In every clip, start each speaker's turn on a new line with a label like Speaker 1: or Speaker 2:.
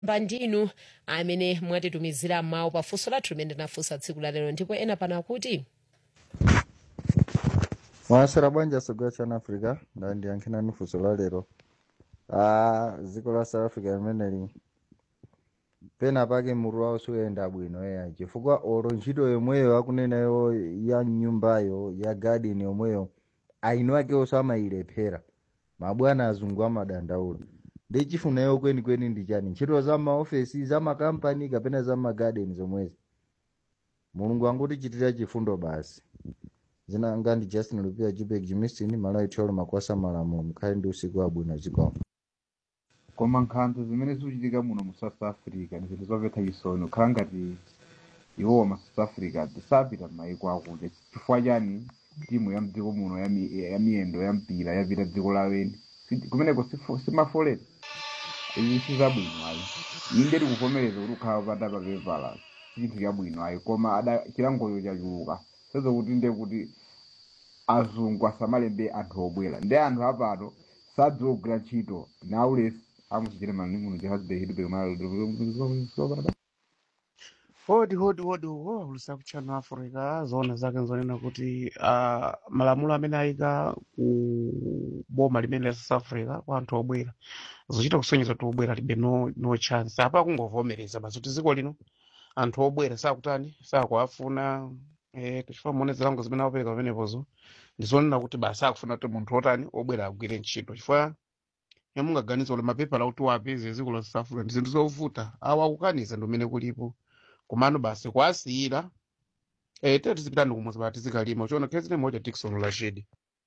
Speaker 1: ndinu amene mwatitumizira mawu pafunso lathu limene tinafunsa tsiku la lero ndipo ena pano akuti
Speaker 2: mwasera bwanja sogera chana africa ndandiyankhirani funso la lero ah, dziko la south africa limeneli pena pake mutu wawo suyenda bwino eya chifukwa olo ntchito yomweyo akunenayo ya nyumbayo ya garden yomweyo aino akewo amayilephera mabwana azungu amadandaula ndi chifunayo kwenikweni ndi chani ntchito za maofesi za makampani kapena za magarden zomwezi mulungu angutichitira chifundo basi zina anga ndi justin lupia jubek jimistin malawi thiolo makwasa malamulo mukhale ndi usiku wabwino zikomo
Speaker 3: koma nkhanza zimene zikuchitika muno mu south africa ndi zinthu zomvetsa chisoni kukhala ngati iwowa ma south africa tisapita m'mayiko akuti chifukwa chani timu ya mdziko muno ya mi- ya miyendo ya mpira yapita dziko laweni Si- kumeneko sifo- simafolera izi sizabwino ayi inde tikuvomereza kuti ukhala pata papepala si chinthu chabwino ayi koma ada chilangocho chachuluka sezo kuti nde kuti azungu asamalembe anthu obwera ndi anthu apato sadziwa kugwira ntchito naulesi amuchichire mani muno jehazibehidubekmal
Speaker 4: hodi hodi hodi uho ulisa kuchana africa zoona zake nzonena kuti uh, malamulo amene ayika ku boma limene la south africa kwa anthu obwera zochita kusonyeza kuti obwera libe no, no chance apa kungovomereza basi kuti dziko lino anthu obwera sakutani sakuafuna eh, tichifuna muone zilango zimene apereka pamenepozo ndizonena kuti basi akufuna kuti munthu otani obwera agwire ntchito chifukwa yamungaganiza kuti mapepala kuti wapeze dziko la south africa ndi zinthu zovuta awa akukaniza ndi umene kulipo kumano basi kwasiyira eh tete tizipitani kumuzi bati tizikalima uchiona khezine moja tikson rashid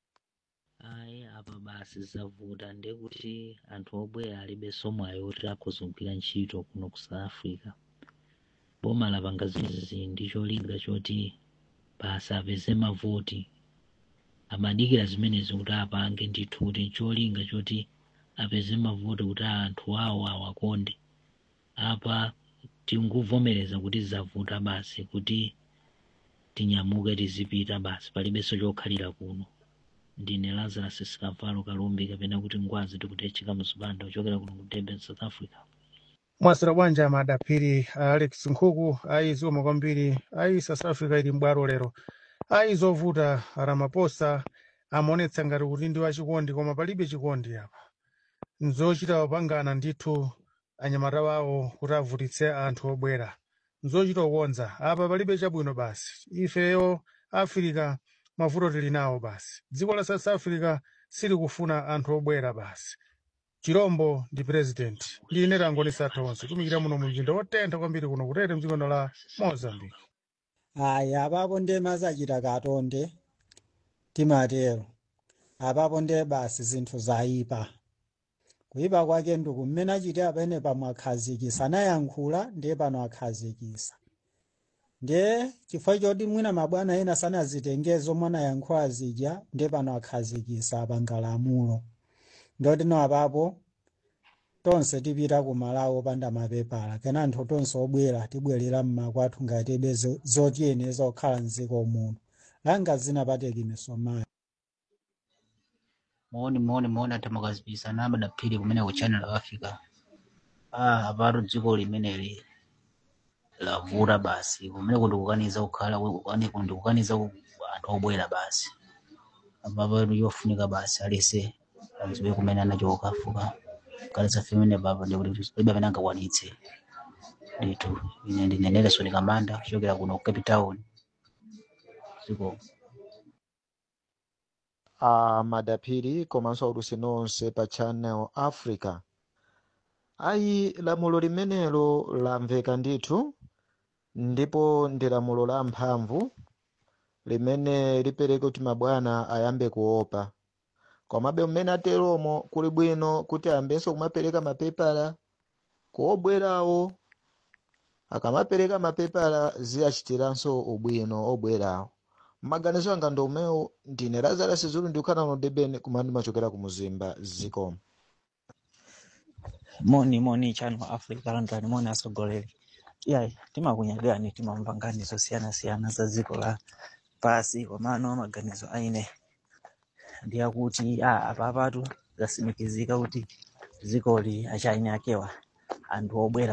Speaker 5: ayi apa basi zavuta ndekuti anthu obwera alibe somwayo oti akuzungwira ntchito kuno ku south africa boma lapanga zimenezi ndi cholinga choti basi apeze mavoti amadikira zimenezi kuti apange ndithu kuti cholinga choti apeze mavoti kuti anthu awo awakonde apa tinguvomereza kuti zavuta basi kuti tinyamuke tizipita basi palibenso chokhalira kuno ndine lazarus sikavalo kalumbi kapena kuti ngwazi tikutecheka mzipanda kuchokera kuno ku durban south africa
Speaker 6: mwasira bwanja madapiri alex nkhuku ayi ziwoma kwambiri ayi south africa ili mbwaro lero ayi zovuta ramaphosa amaonetsa ngati kuti ndi wachikondi koma palibe chikondi apa nzochita wapangana ndithu anyamata wawo kuti avutitse anthu obwera nzochita kukonza apa palibe chabwino basi ifeyo africa mavuto tili nawo basi dziko la south africa silikufuna anthu obwera basi chirombo ndi president line tangonisa tonse tumikira muno mu mzinda wotentha kwambiri kuno kutete mdziko la mozambique
Speaker 7: ayi apapo nde mazachita katonde timatero apapo nde basi zinthu zayipa kuyipa kwake nduku mmene achite apene pamwe akhazikisa anayankhula ndiye pano akhazikisa ndiye chifukwa choti mwina mabwana ena sanazitenge zomwe anayankhula zija ndiye pano akhazikisa apanga lamulo ndoti no apapo tonse tipita ku malawi opanda mapepala kena anthu tonse obwera tibwerera mmakwathu ngati tibe zo- zotiyeneza kukhala mdziko muno langa zinapateki misomayo
Speaker 8: muone muone muone ati mukazipisa namadaphiri kumene ku channel africa ah apatu dziko limeneli lavuta basi kumene kundikukaniza kukhala ani kundikukaniza ku- anthu obwera basi apapo yofunika basi alese adziwe kumene anachoka fuka kalitsa femene papa ndikuti palibe amene angakwanitse nditu ine ndine nelson kamanda kuchokera kuno ku cape town dziko
Speaker 9: a madaphiri komanso aulusi nonse pa channel africa ayi lamulo limenelo lamveka ndithu ndipo ndi lamulo la mphamvu limene lipereke kuti mabwana ayambe kuopa komabe mmene ateromo kuli bwino kuti ayambenso kumapereka mapepala kuobwerawo akamapereka mapepala ziyachitiranso ubwino obwerawo maganizo anga ndi umewo ndine lazarus zulu ndikukhala no deben kumene ndimachokera ku muzimba zikomo
Speaker 10: moni moni channel africa landani moni asogoleri yayi timakunyagani timamva ngani zosiyana-siyana za dziko la pasi komano maganizo aine ndiyakuti a apapatu zasimikizika kuti dzikoli achaine akewa anthu obwera